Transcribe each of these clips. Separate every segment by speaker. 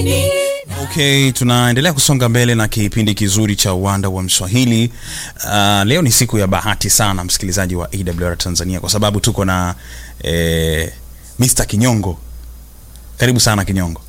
Speaker 1: Okay, tunaendelea kusonga mbele na kipindi kizuri cha uwanda wa Mswahili. Uh, leo ni siku ya bahati sana msikilizaji wa AWR Tanzania kwa sababu tuko na eh, Mr. Kinyongo. Karibu sana Kinyongo.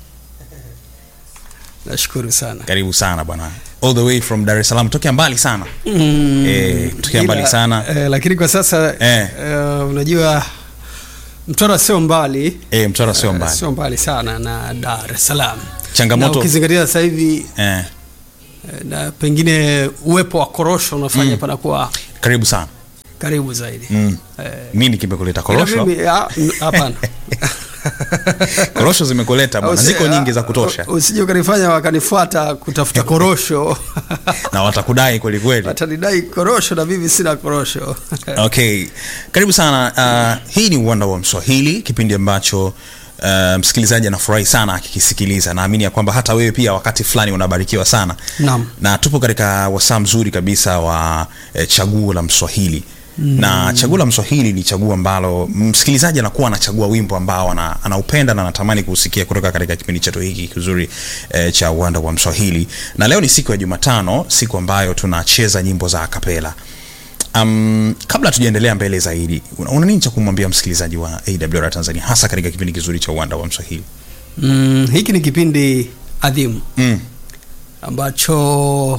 Speaker 2: Nashukuru sana.
Speaker 1: Karibu sana bwana. All the way from Dar es Salaam, tokea mbali sana.
Speaker 2: Mm,
Speaker 1: Eh, tokea
Speaker 2: ila,
Speaker 1: mbali sana.
Speaker 2: Eh, lakini kwa sasa
Speaker 1: Eh.
Speaker 2: eh, unajua Mtwara sio mbali
Speaker 1: Eh, Mtwara sio
Speaker 2: eh,
Speaker 1: mbali.
Speaker 2: sio mbali sana na Dar es Salaam.
Speaker 1: Changamoto-
Speaker 2: Na ukizingatia sasa hivi
Speaker 1: Eh,
Speaker 2: eh, na pengine uwepo wa korosho unafanya
Speaker 1: Mm.
Speaker 2: panakuwa
Speaker 1: karibu sana.
Speaker 2: karibu zaidi.
Speaker 1: Mm.
Speaker 2: Eh,
Speaker 1: Nini kimekuleta
Speaker 2: ila
Speaker 1: korosho?
Speaker 2: mimi, ah, n- hapana.
Speaker 1: Korosho zimekuleta bwana.
Speaker 2: Usi-
Speaker 1: Ziko nyingi za
Speaker 2: ah,
Speaker 1: kutosha.
Speaker 2: Usije ukanifanya wakanifuata kutafuta korosho.
Speaker 1: Na watakudai kweli kweli.
Speaker 2: Watanidai korosho na mimi sina korosho.
Speaker 1: Okay, karibu sana. Uh, hii ni uwanda wa Mswahili, kipindi ambacho uh, msikilizaji anafurahi sana akikisikiliza. Naamini ya kwamba hata wewe pia wakati fulani unabarikiwa sana
Speaker 2: Naam.
Speaker 1: na tupo katika wasaa mzuri kabisa wa eh, chaguo la Mswahili mm. na chaguo la Mswahili ni chaguo ambalo msikilizaji anakuwa anachagua wimbo ambao ana, anaupenda na anatamani kuusikia kutoka katika kipindi chetu hiki kizuri eh, cha uwanda wa Mswahili, na leo ni siku ya Jumatano, siku ambayo tunacheza nyimbo za akapela. Um, kabla tujaendelea mbele zaidi, una una nini cha kumwambia msikilizaji wa AWR Tanzania hasa katika kipindi kizuri cha uwanda wa Mswahili?
Speaker 2: Mm, hiki ni kipindi adhimu
Speaker 1: Mm.
Speaker 2: ambacho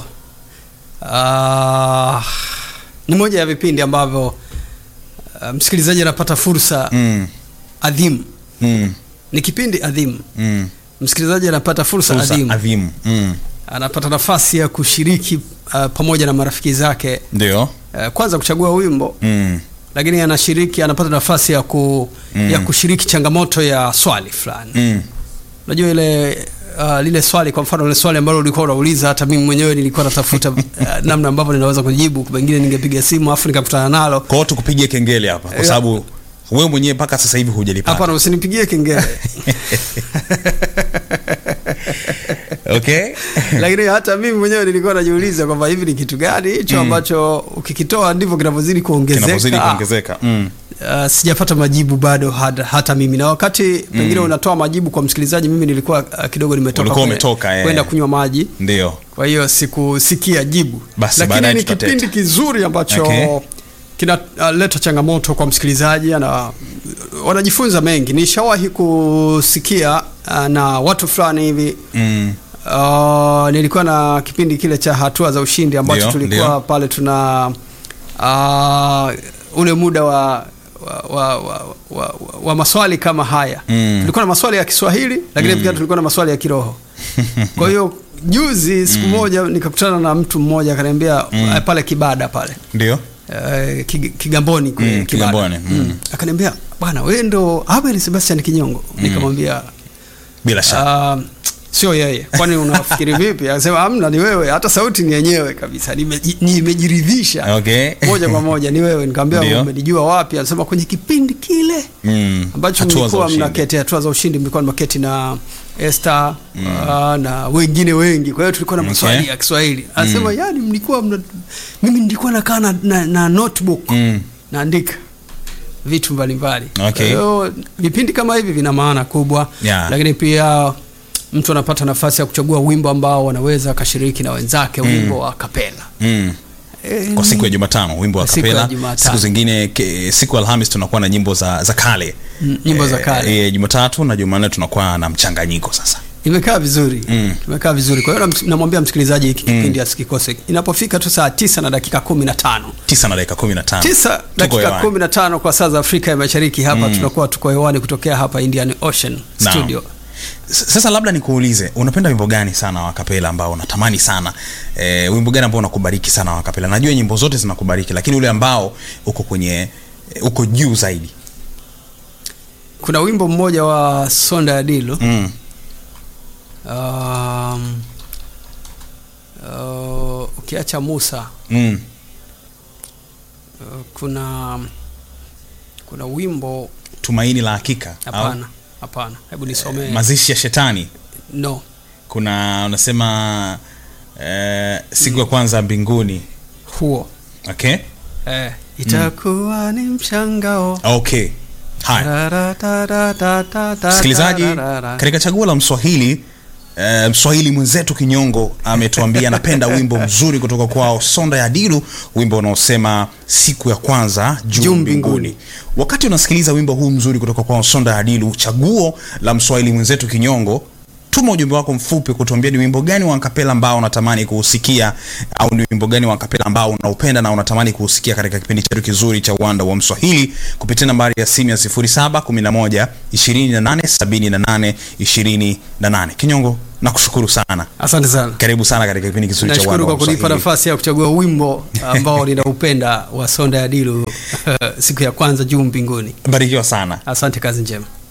Speaker 2: uh, ni moja ya vipindi ambavyo uh, msikilizaji anapata fursa
Speaker 1: Mm.
Speaker 2: adhimu.
Speaker 1: Mm.
Speaker 2: Ni kipindi adhimu,
Speaker 1: Mm.
Speaker 2: msikilizaji anapata fursa,
Speaker 1: Fursa
Speaker 2: adhimu,
Speaker 1: adhimu. Mm.
Speaker 2: anapata nafasi ya kushiriki uh, pamoja na marafiki zake
Speaker 1: Ndio.
Speaker 2: uh, kwanza kuchagua wimbo
Speaker 1: Mm.
Speaker 2: lakini anashiriki, anapata nafasi ya, ku,
Speaker 1: Mm.
Speaker 2: ya kushiriki changamoto ya swali fulani
Speaker 1: Mm.
Speaker 2: unajua ile uh, lile swali kwa mfano ile swali ambalo ulikuwa unauliza hata mimi mwenyewe nilikuwa natafuta uh, namna ambavyo ninaweza kujibu pengine ningepiga simu afu nikakutana nalo
Speaker 1: Kwa hiyo tukupigie kengele hapa kwa
Speaker 2: Eh,
Speaker 1: sababu wewe mwenyewe mpaka sasa hivi hujalipata.
Speaker 2: hapana usinipigie kengele
Speaker 1: Okay?
Speaker 2: lakini hata mimi mwenyewe nilikuwa najiuliza kwamba hivi ni kitu gani hicho
Speaker 1: Mm.
Speaker 2: ambacho ukikitoa ndivyo kinavyozidi
Speaker 1: Kinapozidi
Speaker 2: kuongezeka
Speaker 1: kuongezeka. Mm.
Speaker 2: Uh, sijapata majibu bado hata, hata mimi na wakati pengine unatoa majibu kwa msikilizaji mimi nilikuwa uh, kidogo nimetoka
Speaker 1: Ulikuwa
Speaker 2: kwe-
Speaker 1: umetoka, eh.
Speaker 2: kwenda kunywa maji
Speaker 1: Ndio.
Speaker 2: kwa hiyo sikusikia jibu
Speaker 1: Basi
Speaker 2: lakini
Speaker 1: baadaye
Speaker 2: ni
Speaker 1: tutateta.
Speaker 2: kipindi kizuri ambacho
Speaker 1: Okay.
Speaker 2: kinaleta changamoto kwa msikilizaji ana wanajifunza mengi nishawahi kusikia uh, na watu fulani hivi
Speaker 1: Mm.
Speaker 2: uh, nilikuwa na kipindi kile cha hatua za ushindi ambacho
Speaker 1: Ndio,
Speaker 2: tulikuwa
Speaker 1: ndio.
Speaker 2: pale tuna uh, ule muda wa wa, wa, wa, wa, wa maswali kama haya
Speaker 1: Mm.
Speaker 2: tulikuwa na maswali ya Kiswahili lakini pia tulikuwa na maswali ya kiroho kwa hiyo juzi siku moja nikakutana na mtu mmoja akaniambia mm. pale Kibada pale
Speaker 1: Ndio.
Speaker 2: eh, Kig- Kigamboni kule
Speaker 1: Mm,
Speaker 2: Kibada.
Speaker 1: Kigamboni, mm.
Speaker 2: akaniambia bwana wewe ndo Abel Sebastian Kinyongo nikamwambia
Speaker 1: Bila shaka.
Speaker 2: Ah, sio yeye kwani unafikiri vipi akasema amna ni wewe hata sauti ni yenyewe kabisa Nimeji- nimejiridhisha
Speaker 1: Okay.
Speaker 2: moja kwa moja ni wewe
Speaker 1: Ndio.
Speaker 2: nikamwambia umenijua wapi anasema kwenye kipindi kile
Speaker 1: Mm.
Speaker 2: ambacho
Speaker 1: Hatua za
Speaker 2: mlikuwa
Speaker 1: ushindi.
Speaker 2: mnaketi hatua za ushindi mlikuwa mnaketi na Esther ah, na wengine wengi kwa hiyo tulikuwa na
Speaker 1: Okay.
Speaker 2: maswali ya Kiswahili anasema yani mlikuwa mna, mimi nilikuwa nakaa na, na, na notebook
Speaker 1: Mm.
Speaker 2: naandika vitu mbalimbali
Speaker 1: Okay.
Speaker 2: Kwa hiyo vipindi kama hivi vina maana kubwa
Speaker 1: Yeah.
Speaker 2: lakini pia mtu anapata nafasi ya kuchagua wimbo ambao wanaweza akashiriki na wenzake wimbo wa kapela
Speaker 1: Mm.
Speaker 2: e,
Speaker 1: Kwa siku ya Jumatano wimbo wa
Speaker 2: Kwa siku ya
Speaker 1: kapela.
Speaker 2: Jumatano.
Speaker 1: Siku zingine ke, siku ya Alhamis tunakuwa na nyimbo za za kale.
Speaker 2: Mm, nyimbo za kale.
Speaker 1: Eh, eh, Jumatatu na Jumanne tunakuwa na mchanganyiko sasa.
Speaker 2: imekaa vizuri
Speaker 1: Mm.
Speaker 2: imekaa vizuri kwa hiyo nam- namwambia msikilizaji hiki kipindi asikikose inapofika tu saa tisa na dakika kumi na tano
Speaker 1: tisa na dakika kumi na tano
Speaker 2: tisa
Speaker 1: Tuko
Speaker 2: dakika
Speaker 1: hewani.
Speaker 2: kumi na tano kwa saa za afrika ya mashariki hapa tunakuwa tuko hewani kutokea hapa indian ocean
Speaker 1: Naam.
Speaker 2: studio
Speaker 1: S- Sasa labda nikuulize, unapenda wimbo gani sana wa kapela ambao unatamani sana e, wimbo gani ambao unakubariki sana wa kapela? Najua nyimbo zote zinakubariki, lakini ule ambao uko kwenye e, uko juu zaidi.
Speaker 2: kuna wimbo mmoja wa sonda ya dilo
Speaker 1: Mm.
Speaker 2: um, uh, ukiacha musa
Speaker 1: Mm.
Speaker 2: uh, kuna kuna wimbo
Speaker 1: Tumaini la hakika. au?
Speaker 2: hapana hapana hebu nisomee
Speaker 1: Mazishi ya shetani.
Speaker 2: no
Speaker 1: Kuna unasema e, siku ya kwanza mbinguni.
Speaker 2: huo
Speaker 1: Okay?
Speaker 2: eh, itakuwa ni mshangao
Speaker 1: Okay. Haya.
Speaker 2: Ra-ra-ta-ra-ta-ta-ta-ta-ra-ra.
Speaker 1: Msikilizaji, katika chaguo la Mswahili eh, mswahili mwenzetu kinyongo ametuambia anapenda wimbo mzuri kutoka kwao sonda ya dilu wimbo unaosema siku ya kwanza juu
Speaker 2: Juu
Speaker 1: mbinguni
Speaker 2: mbinguni.
Speaker 1: wakati unasikiliza wimbo huu mzuri kutoka kwao sonda ya dilu chaguo la mswahili mwenzetu kinyongo tuma ujumbe wako mfupi kutuambia ni wimbo gani wa kapela ambao unatamani kuusikia au ni wimbo gani wa kapela ambao unaupenda na unatamani kuusikia katika kipindi chetu kizuri cha uwanda wa mswahili kupitia nambari ya simu ya 0711 2878 28 kinyongo nakushukuru sana
Speaker 2: asante sana
Speaker 1: karibu sana katika kipindi kizuri cha
Speaker 2: nashukuru
Speaker 1: uwanda wa
Speaker 2: kwa kunipa
Speaker 1: mswahili
Speaker 2: nafasi ya kuchagua wimbo ambao ninaupenda wa sonda ya dilu siku ya kwanza juu mbinguni
Speaker 1: barikiwa sana
Speaker 2: asante kazi njema